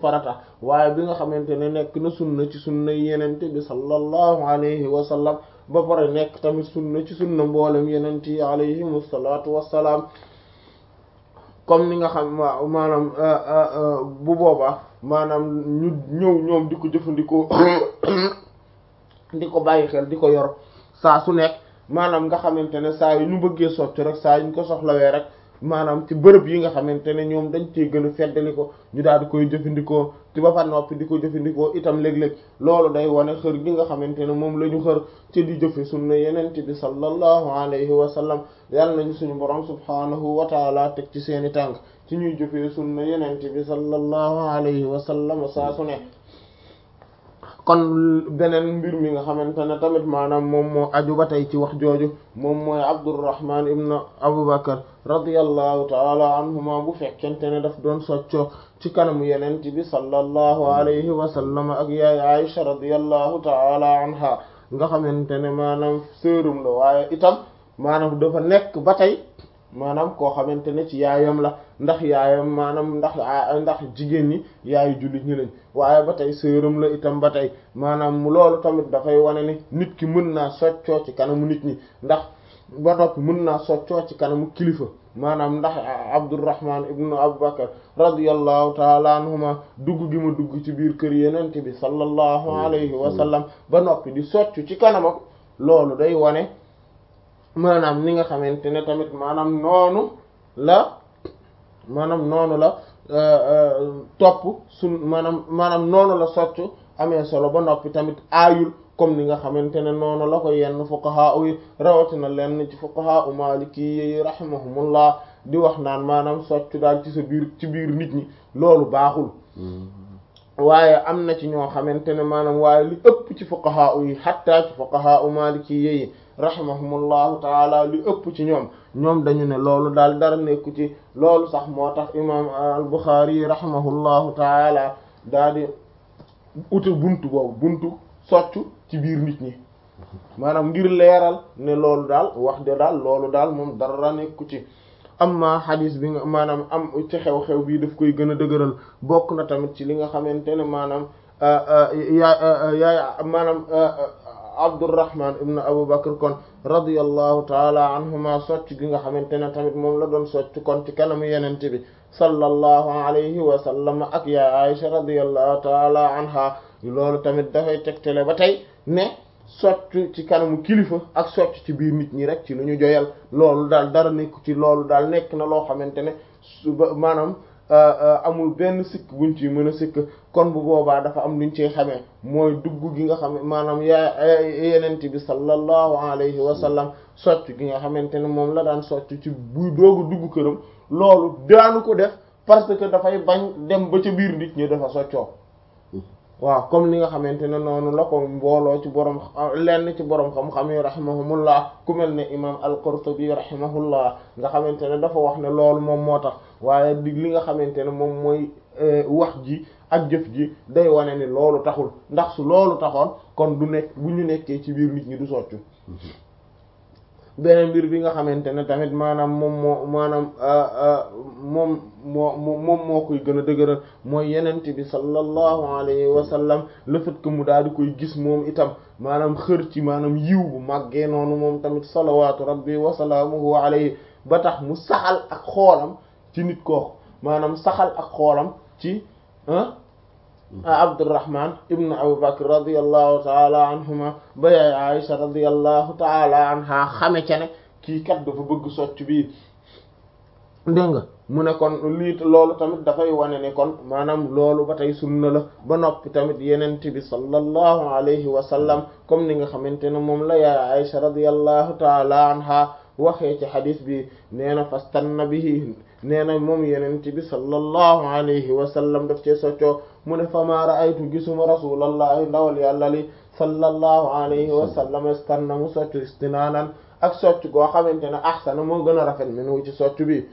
farata waaye bi nga xamante ne nekk na sunna ci sunna yenente bi sallallahu alayhi wa sallam ba pare nekk tamit sunna ci sunna mboolem yenent yi alayhim salaatu wassalaam comme ni nga xam maanaam bu boobaa maanaam ñu ñëw ñoom di ko jëfandikoo di ko bàyyi xel di ko yor saa su nekk maanaam nga xamante ne saa yu ñu bëggee soccu rek saa yu ñu ko soxlawee rek maanaam ci bërëb yi nga xamante ne ñoom dañ cee gën a feddali ko ñu daal di koy jëfandikoo ci ba fa noppi di ko jëfandikoo itam léeg-léeg loolu day wane xër gi nga xamante ne moom la ñu xër ci di jëfe sunna yenent bi sallallahu alayhi wa sallam yàlla nañu suñu borom subhaanahu wa taala teg ci seeni tànk ci ñuy jëfee sunna yenent bi sallallahu alayhi wa sallam saa su ne kon beneen mbir mi nga xamante ne tamit maanaam moom moo aju ba tey ci wax jooju moom mooy Abdurrahman ibn Abu Bakr radiyallahu taala anhuma bu fekkente ne daf doon soccoo ci kanamu yenent bi sallallahu alayhi wa sallam ak yaay Aisha radiyallahu taala anha nga xamante ne maanaam sërum la waaye itam maanaam dafa nekk ba tey maanaam koo xamante ne ci yaayam la ndax yaayam maanaam ndax ndax jigéen ñi yaayu jullit ñi lañ waaye ba tey sëram la itam ba tey maanaam loolu tamit dafay wane ne nit ki mën naa soccoo ci kanamu nit ñi ndax ba noppi mën naa soccoo ci kanamu kilifa maanaam ndax Abdurrahman ibnu Abubakar radiyallahu taala anhuma dugg gi ma dugg ci biir kër yenent bi sallallahu alayhi wa sallam ba noppi di soccu ci kanamam loolu day wane maanaam ni nga xamante ne tamit maanaam noonu la maanaam noonu la topp sun maanaam maanaam noonu la soccu amee solo ba noppi tamit aayul comme ni nga xamante ne noonu la ko yenn fuqaha yi rawatina lenn ci fuqaha u maliki yi rahimahumullah di wax naan maanaam soccu daal ci sa biir ci biir nit ñi loolu baaxul waaye am na ci ñoo xamante ne maanaam waaye li ëpp ci fuqaha yi hatta ci fuqaha u maliki yi rahimahumullahu taala li ëpp ci ñoom ñoom dañu ne loolu daal dara nekku ci loolu sax moo tax imam al-Bukhari rahimahullahu taala daal di uta buntu boobu buntu soccu ci biir nit ñi maanaam ngir leeral ne loolu daal wax de daal loolu daal moom dara nekku ci amma xadis bi nga maanaam am ci xew-xew bii daf koy gën a dëgëral bokk na tamit ci li nga xamante ne maanaam yaa yaay maanaam Abdurrahman ibn Abu Bakr kon radiyallahu taala anhuma socc gi nga xamante ne tamit moom la doon socc kon ci kanamu yenente bi sallallahu alayhi wa sallam ak yaa Aisha radiyallahu taala anha loolu tamit dafay tegtale ba tey ne socc ci kanamu kilifa ak socc ci biir nit ñi rek ci lu ñu joyal loolu daal dara nekk ci loolu daal nekk na loo xamante ne suba maanaam amul benn sikk buñ ci mën a sikk kon bu boobaa dafa am luñ ci xamee mooy dugg gi nga xam maanaam yaa yenent bi sallallahu alayhi wa sallam socc gi nga xamante ne moom la daan socc ci buy doogu dugg këram loolu daanu ko def parce que dafay bañ dem ba ca biir nit ñi dafa soccoo waaw comme ni nga xamante ne noonu la ko mbooloo ci borom lenn ci borom xam-xam yi rahimahumullah ku mel ne imam al-Qurtubi rahimahullah nga xamante ne dafa wax ne loolu moom moo tax waaye di li nga xamante ne moom mooy wax ji ak jëf ji day wane ni loolu taxul ndax su loolu taxoon kon du nekk bu ñu nekkee ci biir nit ñi du soccu beneen mbir bi nga xamante ne tamit maanaam moom moo maanaam moom moo moom moo koy gën a dëgëral mooy yenent bi sallallahu alayhi wa sallam le fait que mu daal di koy gis moom itam maanaam xër ci maanaam yiw bu màggee noonu moom tamit salawaatu rabbi wa salaamuhu alayhi ba tax mu saxal ak xoolam ci nit kooku maanaam saxal ak xoolam ci Abdurrahman ibn Abu Bakr radiyallahu taala anhuma ba yaay Aisha radiyallahu taala anha xame ca ne kii kat dafa bëgg socc bii dégg nga mu ne kon lii loolu tamit dafay wane ne kon maanaam loolu ba tey sunna la ba noppi tamit yenent bi sallallahu alayhi wa sallam comme ni nga xamante ne moom la yaay Aisha radiyallahu taala anha waxee ci xadis bi nee na fastanna bihi nee na moom yenent bi sallallahu alayhi wa sallam daf cee soccoo mu ne fama ra'aytu gisuma rasulallahi ndawal yàlla li sallallahu alayhi wa sallam istanna mu soccu istinaanan ak socc goo xamante ne ahsana moo gën a rafet minu ci socc bi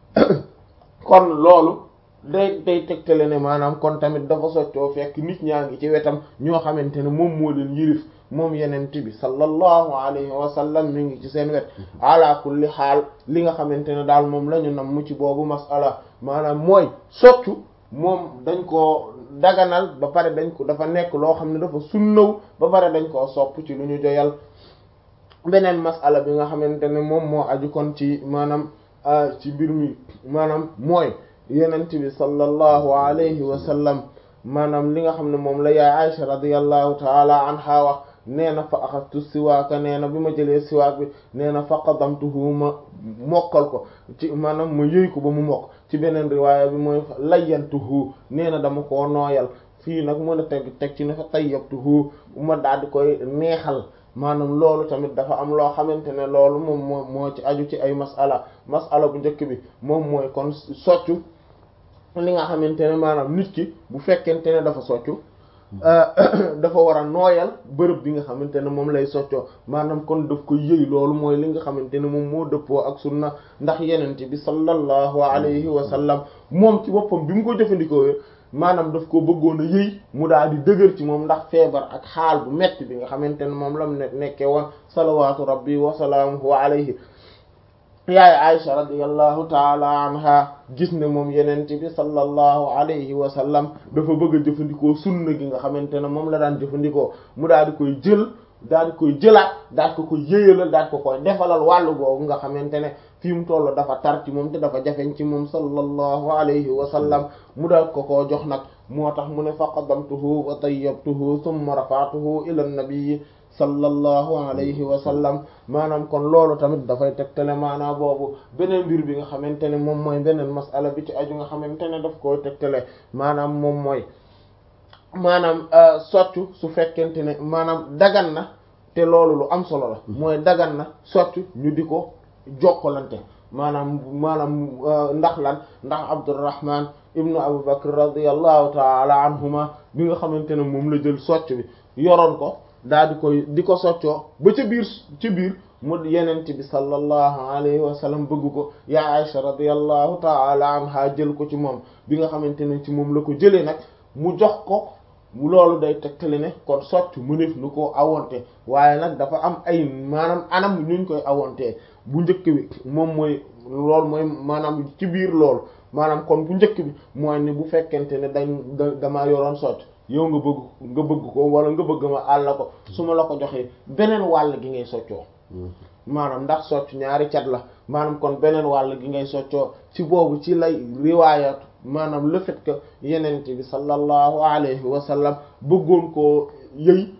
kon loolu day day tegtale ne maanaam kon tamit dafa soccoo fekk nit ñaa ngi ci wetam ñoo xamante ne moom moo leen yirif moom yenent bi sallallahu alayhi wa sallam mi ngi ci seen wet ala kulli xaal li nga xamante ne daal moom la ñu nam mu ci boobu masala maanaam mooy soccu moom dañ koo daganal ba pare dañ ko dafa nekk loo xam ne dafa sunnaw ba pare dañ koo sopp ci lu ñu joyal beneen masala bi nga xamante ne moom moo aju kon ci maanaam ci mbir mi maanaam mooy yenent bi sallallahu alayhi wa sallam maanaam li nga xam ne moom la yaay Aisha radiyallahu taala anha wax nee na fa axastu siwaaka nee na bi ma jëlee siwaak bi nee na fa qadamtuhu ma mokkal ko ci maanaam ma yëy ko ba mu mokk ci beneen riwaaya bi mooy layyantuhu nee na dama koo nooyal fii nag mën a teg teg ci ne fa tayyabtuhu ma daal di koy neexal maanaam loolu tamit dafa am loo xamante ne loolu moom moo moo ci aju ci ay masala masala bu njëkk bi moom mooy kon soccu li nga xamante ne maanaam nit ki bu fekkente ne dafa soccu dafa war a nooyal bërëb bi nga xamante ne moom lay soccoo maanaam kon daf ko yëy loolu mooy li nga xamante ne moom moo dëppoo ak sunna ndax yenente bi sallallahu alayhi wa sallam moom ci boppam bi mu ko jëfandikoo maanaam daf ko bëggoon a yëy mu daal di dëgër ci moom ndax feebar ak xaal bu metti bi nga xamante ne moom la mu nekkee woon salawaatu rabbi wa salaamuhu alayhi yaay Aisha radiyallahu taala anha gis ne moom yenente bi sallallahu alayhi wa sallam dafa bëgg a jëfandikoo sunna gi nga xamante ne moom la daan jëfandikoo mu daal di koy jël daal di koy jëlaat daal ko koy yëyalal daal ko koy defalal wàllu googu nga xamante ne fii mu toll dafa tar ci moom te dafa jafeñ ci moom sallallahu alayhi wa sallam mu daal ko koo jox nag moo tax mu ne fa qaddamtuhu wa tayyabtuhu thumma rafa'tuhu ila an-nabi sallallahu alayhi wa sallam maanaam kon loolu tamit dafay tegtale maanaam boobu beneen mbir bi nga xamante ne moom mooy beneen masala bi ci aju nga xamante ne daf koy tegtale maanaam moom mooy maanaam soccu su fekkente ne maanaam dagan na te loolu lu am solo la mooy dagan na soccu ñu di ko jokkalante maanaam maanaam ndax lan ndax Abdurrahman ibnu Abu Bakr radiyallahu taala anhuma bi nga xamante ne moom la jël socc bi yoroon ko daal di koy di ko soccoo ba ca biir ci biir mu yenent bi sallallahu alayhi wa sallam bëgg ko yaa Aisha radiyallahu taala anha jël ko ci moom bi nga xamante ne ci moom la ko jëlee nag mu jox ko loolu day tegtali ne kon socc mëneef nu ko awonte waaye nag dafa am ay maanaam anam ñuñ koy awontee bu njëkk bi moom mooy loolu mooy maanaam ci biir loolu maanaam kon bu njëkk bi mooy ni bu fekkente ne dañ damaa yoroon socc yow nga bëgg nga bëgg ko wala nga bëgg ma àll ko su ma la ko joxee beneen wàll gi ngay soccoo maanaam ndax socc ñaari cat la maanaam kon beneen wàll gi ngay soccoo ci boobu ci lay riwaayatu maanaam le fait que yenente bi sallallahu alayhi wa sallam bëggoon koo yëy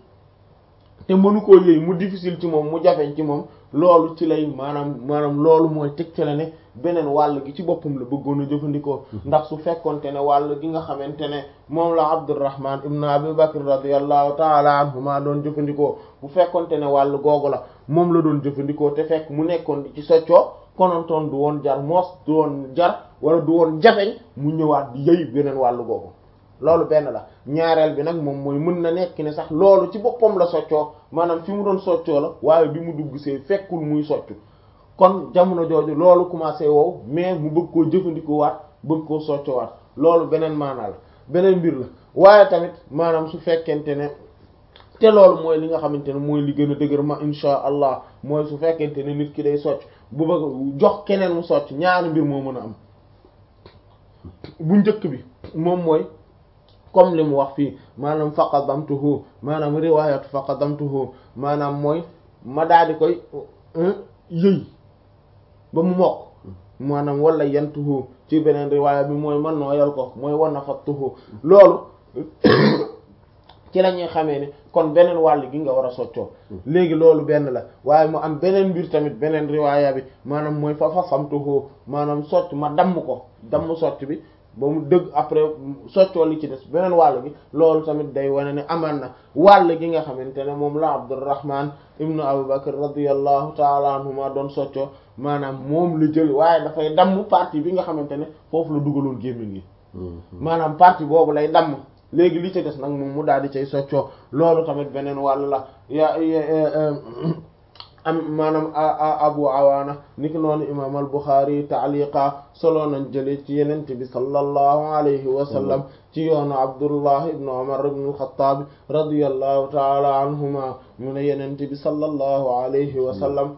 te mënu koo yëy mu difficile ci moom mu jafeñ ci moom loolu ci lay maanaam maanaam loolu mooy tegtale ne beneen wàll gi ci boppam la bëggoon a jëfandikoo ndax su fekkonte ne wàll gi nga xamante ne moom la Abdurrahman ibn Abi Bakr radiyallahu taala anhuma doon jëfandikoo bu fekkonte ne wàll googu la moom la doon jëfandikoo te fekk mu nekkoon di ci soccoo konontoon du woon jar moos du woon jar wala du woon jafeñ mu ñëwaat di yëy beneen wàll googu loolu benn la ñaareel bi nag moom mooy mën na nekk ne sax loolu ci boppam la soccoo maanaam fi mu doon soccoo la waaye bi mu dugg see fekkul muy soccu kon jamono jooju loolu commencé wow mais mu bëgg koo jëfandikoo waat bëgg koo soccoo waat loolu beneen maanaa la beneen mbir la waaye tamit maanaam su fekkente ne te loolu mooy li nga xamante ne mooy li gën a dëgër ma insha allah mooy su fekkente ne nit ki day socc bu bëgg jox keneen mu socc ñaari mbir moo mën a am bu njëkk bi moom mooy comme li mu wax fii maanaam faqadamtuhu maanaam riwaayatu faqadamtuhu maanaam mooy ma daal di koy yëy ba mu mokk maanaam wala yantuhu ci beneen riwaaya bi mooy man nooyal ko mooy wana fattuhu loolu ci la ñuy xamee ne kon beneen wàll gi nga war a soccoo léegi loolu benn la waaye mu am beneen mbir tamit beneen riwaaya bi maanaam mooy fa fasamtuhu maanaam socc ma damm ko damm socc bi ba mu dëgg après soccoo li ci des beneen wàll gi loolu tamit day wane ne amaan na wàll gi nga xamante ne moom la Abdurrahman ibnu Abu Bakr radiyallahu taala anhuma doon soccoo maanaam moom la jël waaye dafay damm partie bi nga xamante ne foofu la dugaloon gémmiñ gi maanaam partie boobu lay damm léegi li ci des nag moom mu daal di cay soccoo loolu tamit beneen wàll la ya am maanaam abu awaana niki noonu imam al buxaari taaliqa solo nañ jële ci yenente bi sallallahu alayhi wa sallam ci yoonu abdullah ibn umar ibn al-khattab radiyallahu taala anhuma mu ne yenente bi sallallahu alayhi wa sallam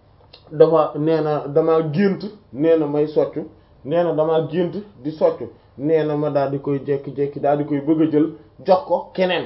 dafa nee na damaa gént nee na may soccu nee na damaa gént di soccu nee na ma daal di koy jékki-jékki daal di koy bëgg a jël jox ko keneen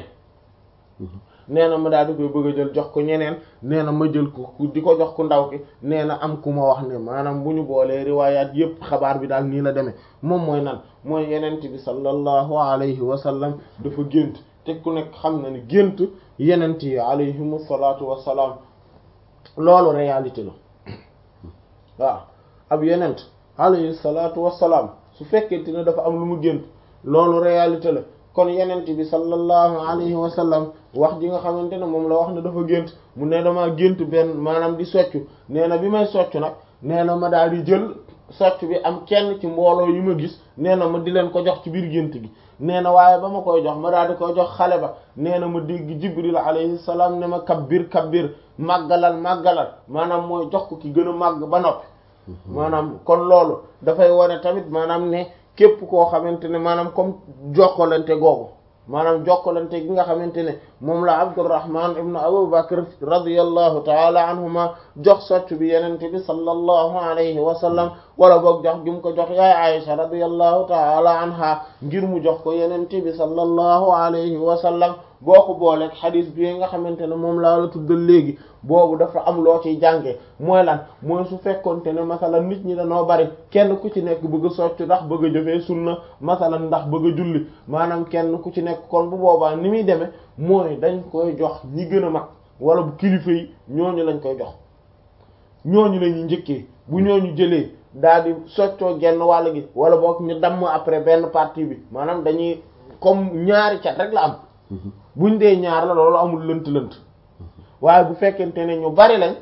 nee na ma daal di koy bëgg a jël jox ko ñeneen nee na ma jël ko di ko jox ku ndaw ki nee na am ku ma wax ne maanaam bu ñu boolee riwaayaat yépp xabaar bi daal nii la demee moom mooy nan mooy yenent bi sallallahu alayhi wa sallam dafa gént te ku nekk xam na ni gént yenent yi alayhimu salaatu wassalaam loolu réalité la waaw ab yenent alayhi salaatu wassalaam su fekkente ne dafa am lu mu gént loolu réalité la kon yenent bi sallallahu alayhi wa sallam wax ji nga xamante ne moom la wax ne dafa gént mu ne dama gént benn maanaam di soccu nee na bi may soccu nag nee na ma daal di jël socc bi am kenn ci mbooloo yu ma gis nee na ma di leen ko jox ci biir gént gi nee na waaye ba ma koy jox ma daal di koy jox xale ba nee na ma dégg jibril alayhi salaam ne ma kabbir kabbir màggalal màggalal maanaam mooy jox ko ki gën a màgg ba noppi maanaam kon loolu dafay wane tamit maanaam ne képp koo xamante ne maanaam comme jokkalante googu maanaam jokkalante gi nga xamante ne moom la Abdurrahman ibn Abu Bakr radiyallahu taala anhuma jox socc bi yenente bi sallallahu alayhi wa sallam wala boog jox gi mu ko jox yaay Aisha radiyallahu taala anha ngir mu jox ko yenente bi sallallahu alayhi wa sallam boo ko booleeg xadis bi nga xamante ne moom laa la tuddal léegi boobu dafa am loo ciy jànge mooy lan mooy su fekkonte ne masalan nit ñi dañoo bari kenn ku ci nekk bëgg a socc ndax bëgg a jëfee sunna masalan ndax bëgg a julli maanaam kenn ku ci nekk kon bu boobaa ni muy demee mooy dañ koy jox ñi gën a mag wala bu kilifa yi ñooñu lañ koy jox ñooñu la ñuy njëkkee bu ñooñu jëlee daal di soccoo genn wàll gi wala boog ñu damm après benn partie bi maanaam dañuy comme ñaari cat rek la am buñ dee ñaar la loolu amul lënt-lënt waaye bu fekkente ne ñu bari lañ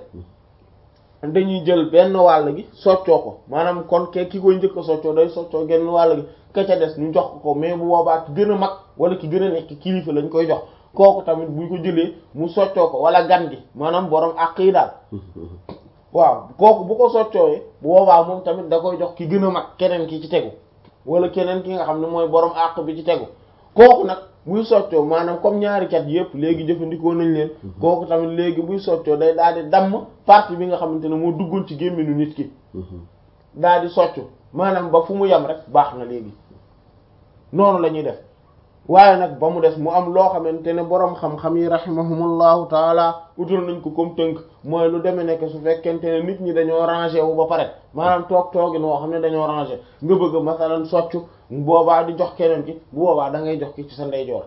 dañuy jël benn wàll gi soccoo ko maanaam kon ke ki koy njëkk a soccoo day soccoo genn wàll gi ka ca des ñu jox ko ko mais bu boobaa ki gën a mag wala ki gën a nekk kilifa lañ koy jox kooku tamit buñ ko jëlee mu soccoo ko wala gan gi maanaam borom àq yi daal waaw kooku bu ko soccooyee bu boobaa moom tamit da koy jox ki gën a mag keneen ki ci tegu wala keneen ki nga xam ne mooy borom àq bi ci tegu kooku nag buy soccoo maanaam comme ñaari cat yëpp léegi jëfandikoo nañ leen kooku tamit léegi buy soccoo day daal di damm partie bi nga xamante ne moo duggoon ci gémminu nit ki daal di soccu maanaam ba fu mu yem rek baax na léegi noonu la ñuy def waaye nag ba mu des mu am loo xamante ne boroom xam-xam yi rahimahumullahu taala utal nañ ko comme tënk mooy lu demee nekk su fekkente ne nit ñi dañoo rangé wu ba pare maanaam toog toogin woo xam ne dañoo rangé nga bëgg masalan soccu boobaa di jox keneen ki bu boobaa da ngay jox ki ci sa ndeyjoor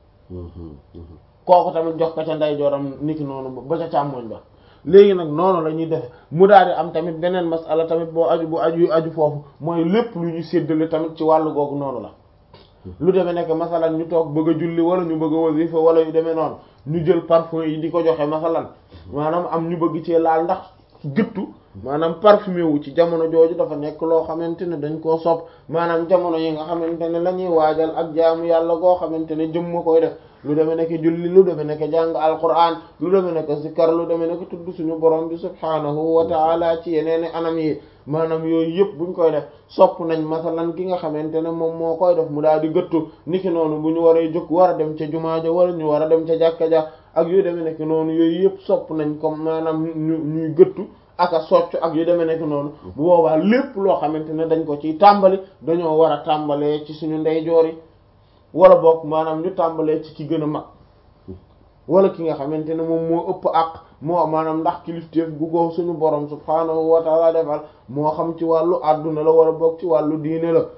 kooku tamit jox ko ca ndeyjooram niki noonu ba ca càmmoñ ba léegi nag noonu la ñuy def mu daal di am tamit beneen masala tamit boo aju bu aju aju foofu mooy lépp lu ñu séddale tamit ci wàllu googu noonu la lu demee nekk masalan ñu toog bëgg a julli wala ñu bëgg a wasifa wala yu demee noonu ñu jël parfum yi di ko joxe masalan maanaam am ñu bëgg ci laal ndax gëttu maanaam parfumé wu ci jamono jooju dafa nekk loo xamante ne dañ koo sopp maanaam jamono yi nga xamante ne la ñuy waajal ak jaamu yàlla goo xamante ne jëm ma koy def lu demee nekk julli lu demee nekk jàng alquran lu demee nekk zikkar lu demee nekk tudd suñu borom bi subhaanahu wa taala ci yeneeni anam yi maanaam yooyu yëpp buñ koy def sopp nañ masalan ki nga xamante ne moom moo koy def mu daal di gëttu niki noonu bu ñu waree jóg war a dem ca jumaa ja wala ñu war a dem ca jàkka ja ak yu demee nekk noonu yooyu yëpp sopp nañ comme maanaam ñu ñuy gëttu ak a socc ak yu demee nekk noonu bu boobaa lépp loo xamante ne dañ ko ciy tàmbali dañoo war a tàmbalee ci suñu ndeyjoor yi wala boog maanaam ñu tàmbalee ci ki gën a mag wala ki nga xamante ne moom moo ëpp àq moo maanaam ndax kilifteef gu ko suñu borom subhaanahu wa taala defal moo xam ci wàllu àdduna la wala boog ci wàllu diine la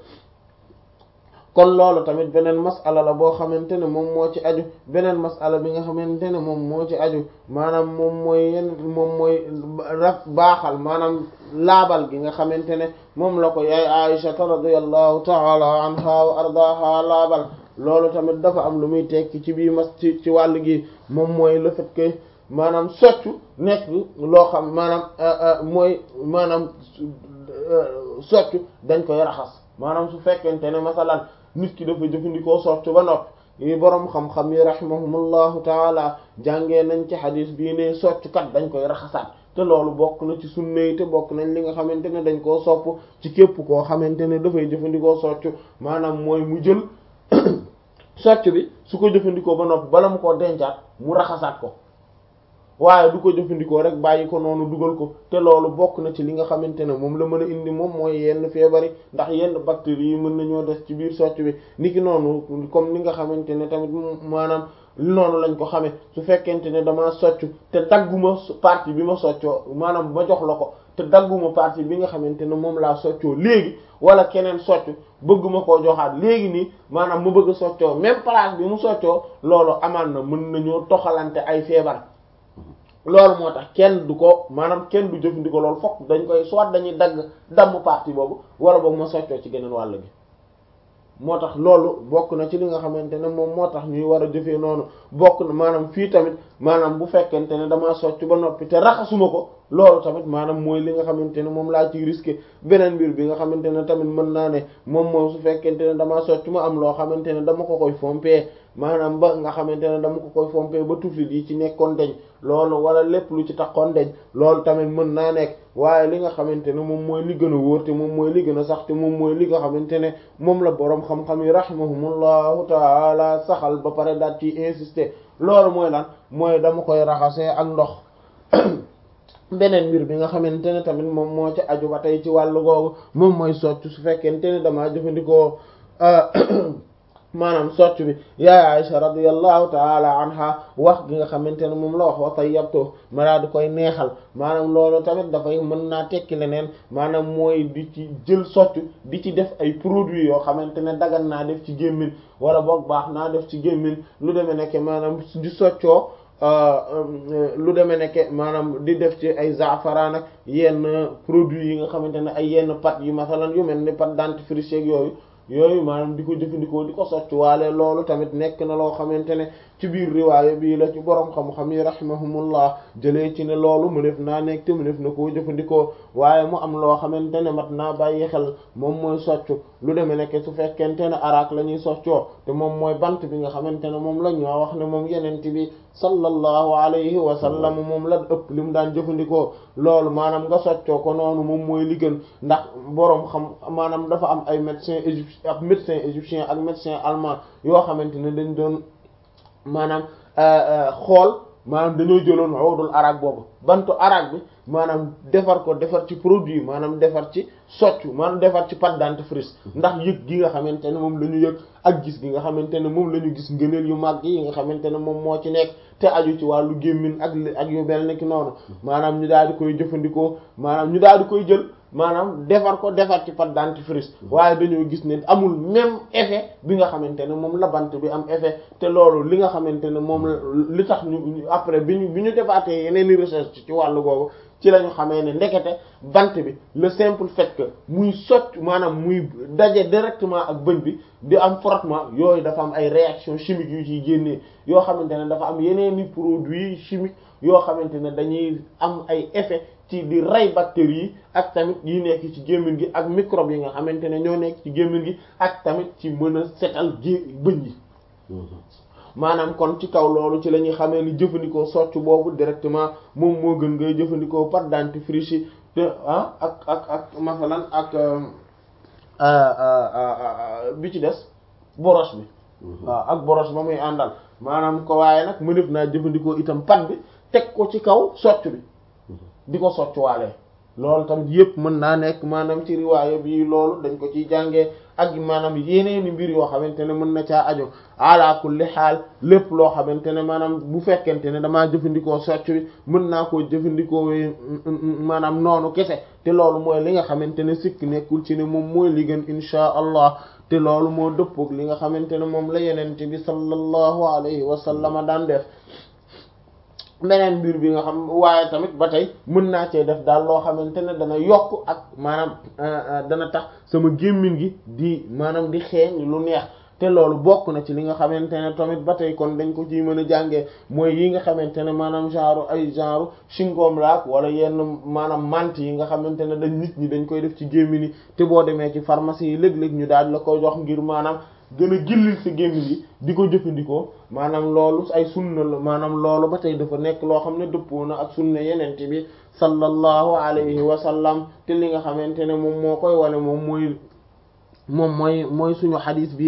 kon loolu tamit beneen masala la boo xamante ne moom moo ci aju beneen masala bi nga xamante ne moom moo ci aju maanaam moom mooy yenn moom mooy raf baaxal maanaam laabal gi nga xamante ne moom la ko yaay Aisha radiyallahu ta'ala anha wa ardaha laabal loolu tamit dafa am lu muy tekki ci bii mas ci ci wàll gi moom mooy le fait que maanaam soccu nekk loo xam maanaam mooy maanaam soccu dañ koy raxas maanaam su fekkente ne masalan nit ki dafa jëfandikoo soccu ba noppi yi boroom xam-xam yi rahimahumullahu taala jàngee nañ ci xadis bii ne soccu kat dañ koy raxasaat te loolu bokk na ci sunna yi te bokk nañ li nga xamante ne dañ koo sopp ci képp koo xamante ne dafay jëfandikoo soccu maanaam mooy mu jël socc bi su ko jëfandikoo ba noppi bala mu koo dencaat mu raxasaat ko waaye du ko jëfandikoo rek bàyyi ko noonu dugal ko te loolu bokk na ci li nga xamante ne moom la mën a indi moom mooy yenn feebari ndax yenn bactéries yi mën nañoo des ci biir socc bi niki noonu comme ni nga xamante ne tamit maanaam noonu lañ ko xamee su fekkente ne dama socc te dagguma partie bi ma soccoo maanaam ma jox la ko te dagguma partie bi nga xamante ne moom laa soccoo léegi wala keneen socc bëgguma koo joxaat léegi nii maanaam mu bëgg a soccoo même place bi mu soccoo loolu amaan na mën nañoo toxalante ay feebar loolu moo tax kenn du ko maanaam kenn du jëfandikoo loolu fokk dañ koy soit dañuy dagg damm partie boobu wala boog ma soccoo ci geneen wàll gi moo tax loolu bokk na ci li nga xamante ne moom moo tax ñuy war a jëfee noonu bokk na maanaam fii tamit maanaam bu fekkente ne damaa socc ba noppi te raxasuma ko loolu tamit maanaam mooy li nga xamante ne moom laa ciy risqué beneen mbir bi nga xamante ne tamit mën naa ne moom moom su fekkente ne damaa socc ma am loo xamante ne dama ko koy fompee maanaam ba nga xamante ne dama ko koy fompee ba tuflit yi ci nekkoon deñ loolu wala lépp lu ci taxoon deñ loolu tamit mën naa nekk waaye li nga xamante ne moom mooy li gën a wóor te moom mooy li gën a sax te moom mooy li nga xamante ne moom la boroom xam-xam yi rahimahumullahu taala saxal ba pare daal ci insister loolu mooy lan mooy dama koy raxasee ak ndox beneen mbir bi nga xamante ne tamit moom moo ci aju ba tey ci wàllu googu moom mooy socc su fekkente ne damaa jëfandikoo maanaam socc bi yaay Aisha radiyallahu taala anha wax gi nga xamante ne moom la wax wa tayyabtu ma daa di koy neexal maanaam loolu tamit dafay mën naa tekki leneen maanaam mooy di ci jël socc di ci def ay produits yoo xamante ne dagan naa def ci gémmin wala boog baax naa def ci gémmin lu demee nekk maanaam di soccoo lu demee nekk maanaam di def ci ay zaafaraan ak yenn produits yi nga xamante ne ay yenn pâtes yi masalan yu mel ni pâte dentifrice ak yooyu yooyu maanaam di ko jëfandikoo di ko socc waale loolu tamit nekk na loo xamante ne ci biir riwaaya bii la ci borom xam-xam yi rahimahumullah jëlee ci ne loolu mu def naa nekk te mu def na koo jëfandikoo waaye mu am loo xamante ne mat naa bàyyi xel moom mooy socc lu demee nekk su fekkente ne araak la ñuy soccoo te moom mooy bant bi nga xamante ne moom la ñoo wax ne moom yenent bi sallallahu alayhi wa sallam moom la ëpp li mu daan jëfandikoo loolu maanaam nga soccoo ko noonu moom mooy li gën ndax boroom xam maanaam dafa am ay médecin égyptien ak médecin égyptien ak médecin allemand yoo xamante ne dañ doon maanaam xool maanaam dañoo jëloon awdul arak boobu bantu arak bi maanaam defar ko defar ci produit maanaam defar ci soccu maanaam defar ci pâte dentifrice ndax yëg gi nga xamante ne moom la ñu yëg ak gis gi nga xamante ne moom la ñu gis ngëneel yu mag yi nga xamante ne moom moo ci nekk te aju ci wàllu gémmin ak ak yu mel ne ki noonu maanaam ñu daal di koy jëfandikoo maanaam ñu daal di koy jël maanaam defar ko defar ci pâte dentifrice waaye dañoo gis ne amul même effet bi nga xamante ne moom la bant bi am effet te loolu li nga xamante ne moom li tax ñu après bi ñu bi ñu defaatee yeneen i recherche ci wàllu googu ci la ñu xamee ne ndekete bant bi le simple fait que muy socc maanaam muy daje directement ak bëñ bi di am frottement yooyu dafa am ay réaction chimique yu ciy génnee yoo xamante ne dafa am yeneen i produits chimiques yoo xamante ne dañuy am ay effet ci di rey bactéries yi ak tamit yi nekk ci gémmiñ gi ak microbes yi nga xamante ne ñoo nekk ci gémmiñ gi ak tamit ci mën a setal gé bëñ yi maanaam kon ci kaw loolu ci la ñuy xamee ni jëfandikoo socc boobu directement moom moo gën ngay jëfandikoo pâte dentifrice yi te ah ak ak ak masalan ak bi ci des brosse bi waaw ak brosse ba muy àndal maanaam ko waaye nag mu def naa jëfandikoo itam pâte bi teg ko ci kaw socc bi di ko socc waalee loolu tamit yëpp mën naa nekk maanaam ci riwaaya bi loolu dañ ko ciy jàngee ak maanaam yeneeni mbir yoo xamante ne mën na caa ajo ala kulli xaal lépp loo xamante ne maanaam bu fekkente ne damaa jëfandikoo socc bi mën naa koo jëfandikoo maanaam noonu kese te loolu mooy li nga xamante ne sikk nekkul ci ne moom mooy li gën inchaa allah te loolu moo dëppook li nga xamante ne moom la yenente bi sallallahu alayhi wa sallama daan def beneen mbir bi nga xam waaye tamit ba tey mën naa cee def daal loo xamante ne dana yokk ak maanaam dana tax sama gémmiñ gi di maanaam di xeeñ lu neex te loolu bokk na ci li nga xamante ne tamit ba tey kon dañ ko ciy mën a jàngee mooy yi nga xamante ne maanaam genre ay genre chewing-gum laak wala yenn maanaam mante yi nga xamante ne dañ nit ñi dañ koy def ci gémmiñ yi te boo demee ci pharmacie yi léeg-léeg ñu daal la koy jox ngir maanaam gën a gillil sa gémmiñ yi di ko jëfandikoo maanaam loolu ay sunna la maanaam loolu ba tey dafa nekk loo xam ne dëppoo na ak sunna yenente bi sallallahu alayhi wa sallam te li nga xamante ne moom moo koy wane moom mooy moom mooy mooy suñu xadis bi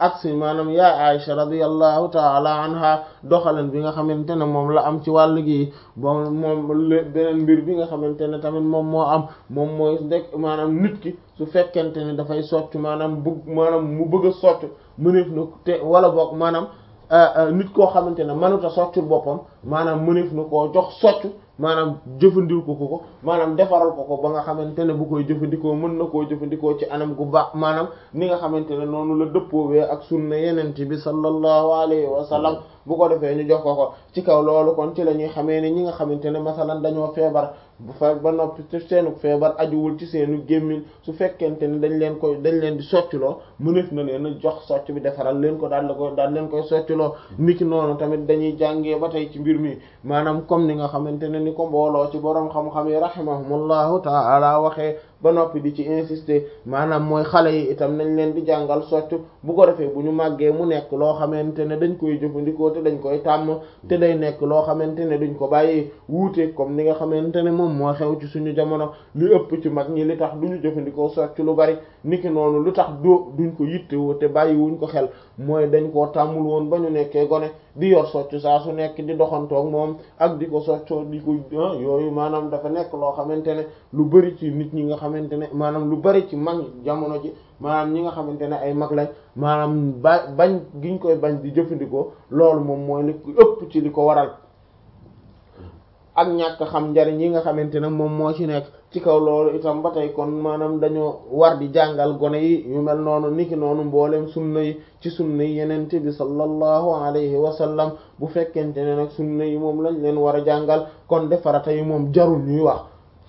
ak si maanaam yaay Aisha radiyallahu taala anha doxalan bi nga xamante ne moom la am ci wàll gi bon moom beneen mbir bi nga xamante ne tamit moom moo am moom mooy ndek maanaam nit ki su fekkente ne dafay socc maanaam bëgg maanaam mu bëgg a socc mëneef na te wala boog maanaam nit koo xamante ne mënut a soccul boppam maanaam mëneef na koo jox socc maanaam jëfandikoo ko ko maanaam defaral ko ko ba nga xamante ne bu koy jëfandikoo mën na koo jëfandikoo ci anam gu baax maanaam ni nga xamante ne noonu la dëppoowee ak sunna yeneen bi sallallahu alayhi wa sallam bu ko defee ñu jox ko ko ci kaw loolu kon ci la ñuy xamee ne ñi nga xamante ne masalan dañoo feebar bu fa ba noppi te seenu feebar ajuwul ci seenu gémmiñ su fekkente ne dañ leen koy dañ leen di soccloo mëneef na leen a jox socc bi defaral leen ko daal la koy daal leen koy soccloo niki noonu tamit dañuy jàngee ba tey ci mbir mi maanaam comme ni nga xamante ne ni ko mbooloo ci boroom xam-xam yi rahimahumullahu ta'ala waxee ba noppi di ci insister maanaam mooy xale yi itam nañ leen di jàngal socc bu ko defee bu ñu màggee mu nekk loo xamante ne dañ koy jëfandikoo te dañ koy tàmm te day nekk loo xamante ne duñ ko bàyyi wuute comme ni nga xamante ne moom moo xew ci suñu jamono li ëpp ci mag ñi li tax duñu jëfandikoo socc lu bari niki noonu lu tax doo duñ ko yittewoo te bàyyi wuñ ko xel mooy dañ koo tàmmul woon ba ñu nekkee gone di yor socc saa su nekk di doxantoog moom ak di ko soccoo di ko yooyu maanaam dafa nekk loo xamante ne lu bari ci nit ñi nga xamante ne maanaam lu bari ci mag jamono ji maanaam ñi nga xamante ne ay mag lañ maanaam ba bañ giñ koy bañ di jëfandikoo loolu moom mooy li ëpp ci li ko waral ak ñàkk xam njariñ yi nga xamante ne moom moo ci nekk ci kaw loolu itam ba tey kon maanaam dañoo war di jàngal gone yi yu mel noonu niki noonu mboolem sunna yi ci sunna yi yenente bi sallallahu alayhi wa sallam bu fekkente ne nag sunna yi moom lañ leen war a jàngal kon defarata yi moom jarul ñuy wax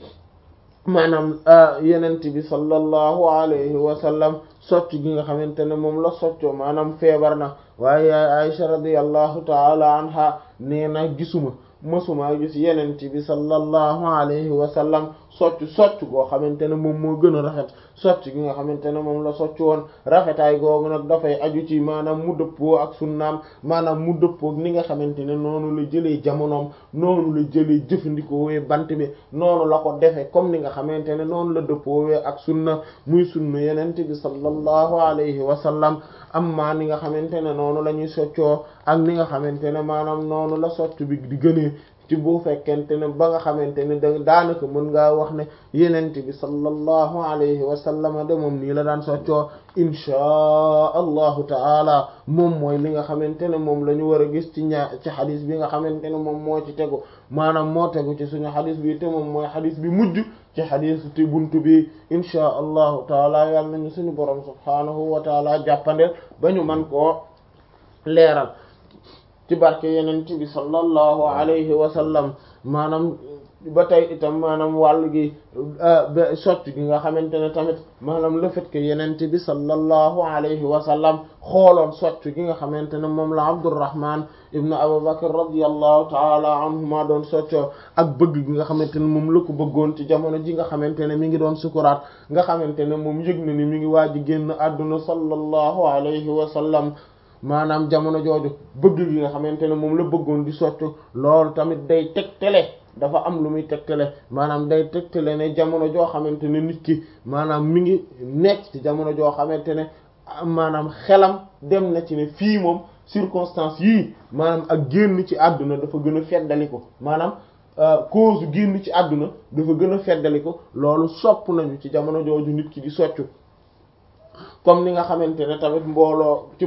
maanaam yenente bi sallallahu alayhi wa sallam socc gi nga xamante ne moom la soccoo maanaam feebar na waaye yaay Aisha radiyallahu taala anha nee na gisuma mësuma gis yenente bi sallallahu alayhi wa sallam socc socc goo xamante ne moom moo gën a rafet socc gi nga xamante ne moom la socc woon rafetaay googu nag dafay aju ci maanaam mu dëppoo ak sunnaam maanaam mu dëppoo ni nga xamante ne noonu la jëlee jamonoom noonu la jëlee jëfandikoowee bant bi noonu la ko defee comme ni nga xamante ne noonu la dëppoowee ak sunna muy sunna yenente bi sallallahu alayhi wa sallam amma ni nga xamante ne noonu la ñuy soccoo ak ni nga xamante ne maanaam noonu la socc bi di gënee ci bu fekkente ne ba nga xamante ne da daanaka mën ngaa wax ne yenente bi sallallahu alayhi wa sallam de moom nii la daan soccoo inchaa allahu taala moom mooy li nga xamante ne moom la ñu war a gis ci ñaa ci xadis bi nga xamante ne moom moo ci tegu maanaam moo tegu ci suñu xadis bi te moom mooy xadis bi mujj ci xadis ti buntu bi inchaa allahu taala yàlla nañu suñu borom subhaanahu wa taala jàppandeel ba ñu man koo leeral ci barke yenent bi sallallahu alayhi wa sallam maanaam ba tey itam maanaam wàll gi socc gi nga xamante ne tamit maanaam le fait que yenent bi sallallahu alayhi wa sallam xooloon socc gi nga xamante ne moom la Abdurrahman ibn Abu Bakr radiyallahu taala anhuma doon soccoo ak bëgg gi nga xamante ne moom la ko bëggoon ci jamono ji nga xamante ne mi ngi doon sukuraat nga xamante ne moom yëg na ni mi ngi waaj génn àdduna sallallahu alayhi wa sallam maanaam jamono jooju bëgg gi nga xamante ne moom la bëggoon di soccu loolu tamit day tegtale dafa am lu muy tegtale maanaam day tegtale ne jamono joo xamante ne nit ki maanaam mi ngi nekk ci jamono joo xamante ne maanaam xelam dem na ci ne fii moom circonstance yii maanaam ak génn ci àdduna dafa gën a feddali ko maanaam cause génn ci àdduna dafa gën a feddali ko loolu sopp nañu ci jamono jooju nit ki di soccu comme ni nga xamante ne tamit mbooloo ci